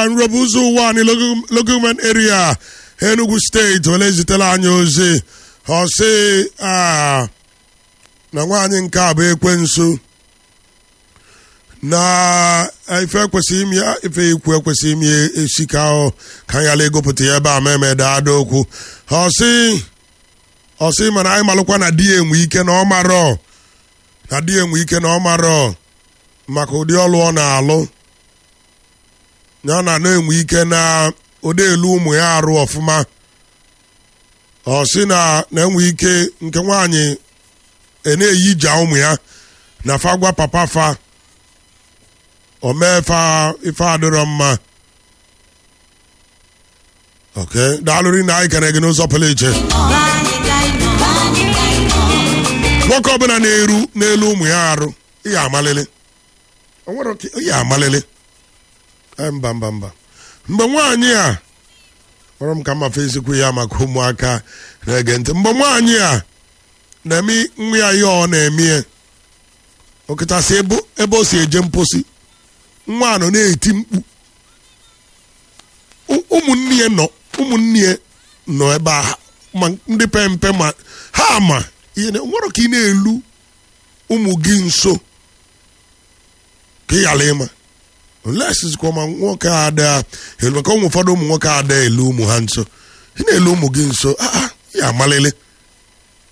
nrọbụ ụzọ ụwa anyị logoment area enugu steeti were zitere anyị ozi ọ sị ah, na nwaanyị nke a bụ ekwensu na ife ekwesịghị ime ya ife ikwu ekwesịghị ime ya esi ka ọ ka anyị ala egopụta ya ebe a ma emeda ada okwu ọ sị ọ sị mana anyị malụkwa na di ya enwe ike na ọ marọ na di ya enwe ike na ọ marọ maka ụdị ọlụ ọ na-alụ ya na na-enwe ike na ụdị elu ụmụ ya arụ ọfụma ọ sị na na-enwe ike nke nwaanyị e na-eyi ja ụmụ ya na fa gwa papa fa o mee fa ife adịrọ mma ok daalụrị na anyị kere gị n'ụzọ pụrụ iche nwoke ọbụla na-eru n'elu ụmụ ya arụ ihe amalili o nwere oke ihe amalili Eh, mba mba mba mgbe nwaanyị a kpọrọ m ka mma fesikwu ya maka ụmụaka na-ege ntị mgbe nwaanyị a na-eme nwa ya ihe ọ na-eme ya okịtasị ebe ebe o si eje mposi nwa a nọ na-eti mkpu Ụ- ụmụnne ya nọ ụmụnne ya nọ ebe a ma ndị pe mpe ma ha ma ihe na- nwere ka ị na-elu ụmụ gị nso ka ị ghara ịma olesikwa ma nwoke a ada elu maka ụmụ ụfọdụ ụmụ nwoke ada elu ụmụ ha nso ị na-elu ụmụ gị nso ah, ah, ya amalele